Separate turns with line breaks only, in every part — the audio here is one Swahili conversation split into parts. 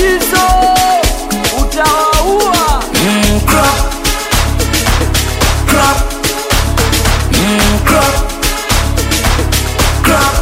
Shizo utawaua.
Mm, crop. Crop. Mm, crop. Crop.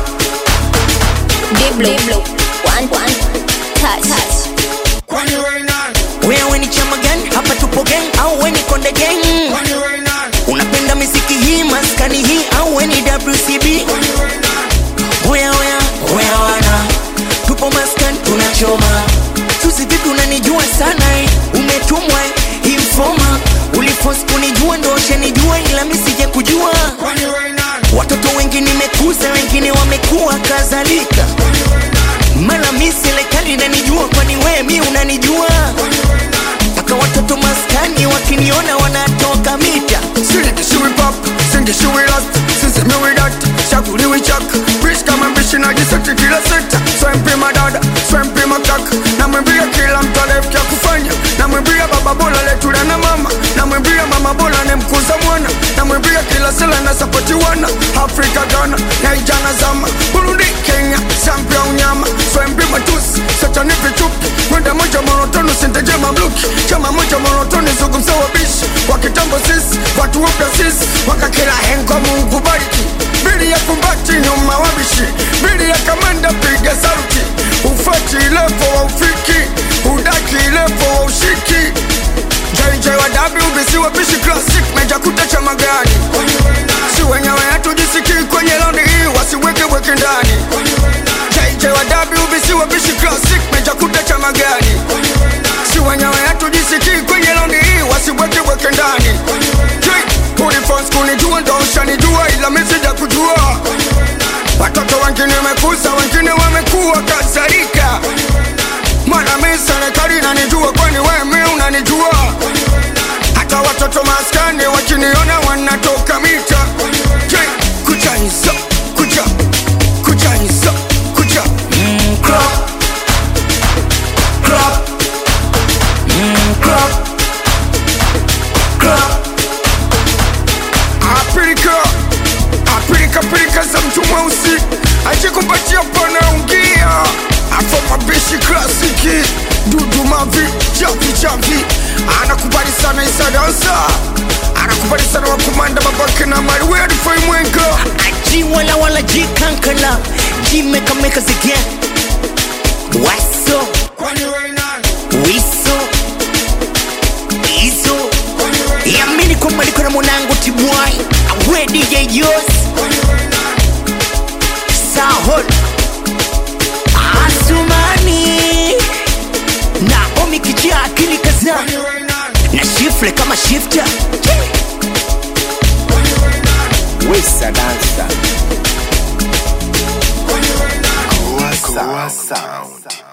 Diblo. One, one. Touch. Touch.
Kwani wewe nani?
Wewe ni chama gani? Hapa tupo gang au we ni konde gang?
Kwani wewe nani?
Unapenda miziki hii maskani hii au we ni WCB?
Kwani wewe nani?
Oya oya oya wana, tupo maskani tunachoma. Susi vipi unanijua sana eh? Umetumwa eh? informa uliforce kunijua ndo ushanijua ila mi sija kujua.
Kwani wewe nani?
Watoto wengi nimekuza, wengine wamekuwa kadhalika.
Kwani wewe nani?
Mala mi serikali inanijua, kwani wewe mi unanijua?
Kwani wewe nani?
Mpaka watoto maskani wakiniona wanatoka mita.
Siliki shiwi pop, singi shiwi last Sisi miwi dat, chaguliwi chak Rich kama mbishi na jiseti kila sekta Swempi madada, swempi makak Namwambia kila mtu alefkia kufanya Namwambia baba bola letula na mama Namwambia mama bola ni mkuza mwana Namwambia kila sela na sapoti wana Afrika Ghana, Naijana zama Burundi, Kenya, Zambia unyama Swempi matusi, sacha ni vichupi Mwenda moja monotoni sinteje mamluki Chama moja monotoni zungumza wabishi Wa kitambo sisi, watu wapya sisi Wakakila hengo mungu bariki Bili ya kumbati nyuma wabishi Bili ya kamanda piga sauti Ufati levo wa ufiki Udaki levo wa ushiki JJ wa WBC wapishi classic Meja kutecha magani Si wenyewe hatujisikii kwenye landi hii Wasiweke weke ndani JJ wa WBC wapishi classic Meja kutecha magani Si wenyewe hatujisikii kwenye landi hii Wasiweke weke ndani Ulifons kunijua ndo ushanijua ila mi sija kujua Watoto wengine wamekuza wengine wamekuwa kadhalika Mwana mi serikali inanijua kwani wewe mi unanijua Hata watoto maskani wakiniona wanatoka mita Je, kucha hizo, kucha, kucha hizo, kucha
Mm, crop. Crop. Mm, crop. Crop.
Apilika, apilika pilika za mtu mweusi ajikumpatia panaungia afa mabishi klasiki dudu mavi chavi chavi anakubali sana isadansa anakubali sana wakumanda babake na mali wedifai mwenga
G wala wala G kankala G meka meka again Waso
kwani wewe nani?
Wiso Izo
Kwani wewe
Yamini kwamba niko na mwanangu Tibwai Awe DJ Yos
kwani wewe nani?
Sahol Asumani Naomi kijia akili kaza
Kwani wewe nani?
Na shifle kama shifter
Kwani wewe nani?
Wesa dansa
Kwani wewe nani?
Goa sound